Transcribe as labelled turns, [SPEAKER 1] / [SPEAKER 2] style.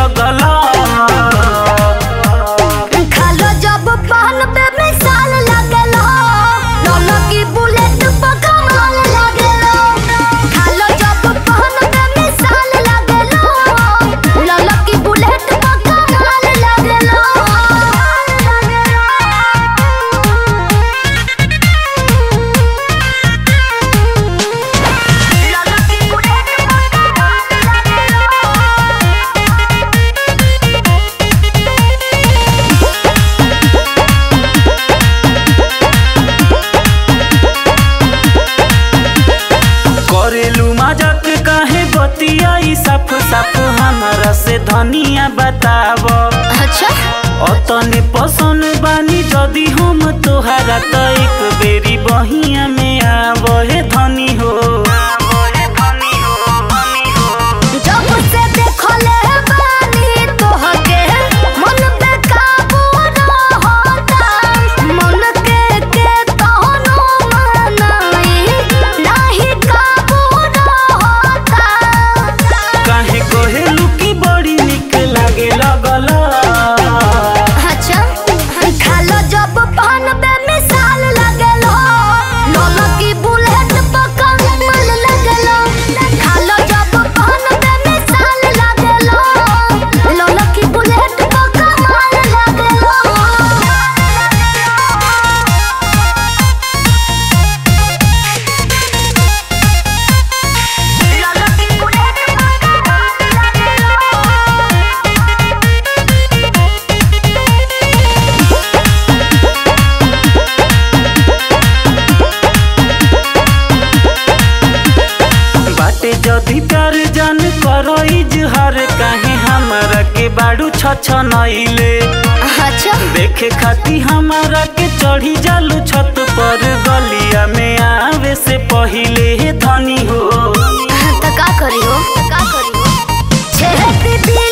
[SPEAKER 1] लगल
[SPEAKER 2] खालो जब पहन पे मिसाल लागेलो लोलो की बुलेट पर कमाल लागेलो खालो जब पहन पे मिसाल लागेलो लोलो की बुलेट पर कमाल लागेलो लोलो की बुलेट पर कमाल लागेलो
[SPEAKER 1] करेलू मजाक काहे बतियाई साफ साफ हमरा से धनिया बताव
[SPEAKER 2] अच्छा
[SPEAKER 1] अतने पसंद बानी जदी हम तोहरा त एक बेरी बहिया में आव हे धनी हो
[SPEAKER 2] जब से देखले बानी तोहके मन पे काबू रहता मन के के तहनो मनाई नाही काबू रहता
[SPEAKER 1] काहे कहेलू की बड़ी निक लागे लगल
[SPEAKER 2] अच्छा खालो जब पान पे मिसाल लगेलो लोलो की बुलेट पर कमल लगेलो खालो जब पान पे मिसाल लगेलो लोलो की बुलेट पर कमल लगेलो लोलो की बुलेट पर कमल लगेलो
[SPEAKER 1] बाटे जदी प्यार जान करो इजहार काहे हमरा के बाड़ू छछ नइले
[SPEAKER 2] अच्छा
[SPEAKER 1] देखे खाती हमारा के चढ़ी जालू छत पर गलिया में आवे से पहिले धनी हो
[SPEAKER 2] तो का करी हो का करी हो छेती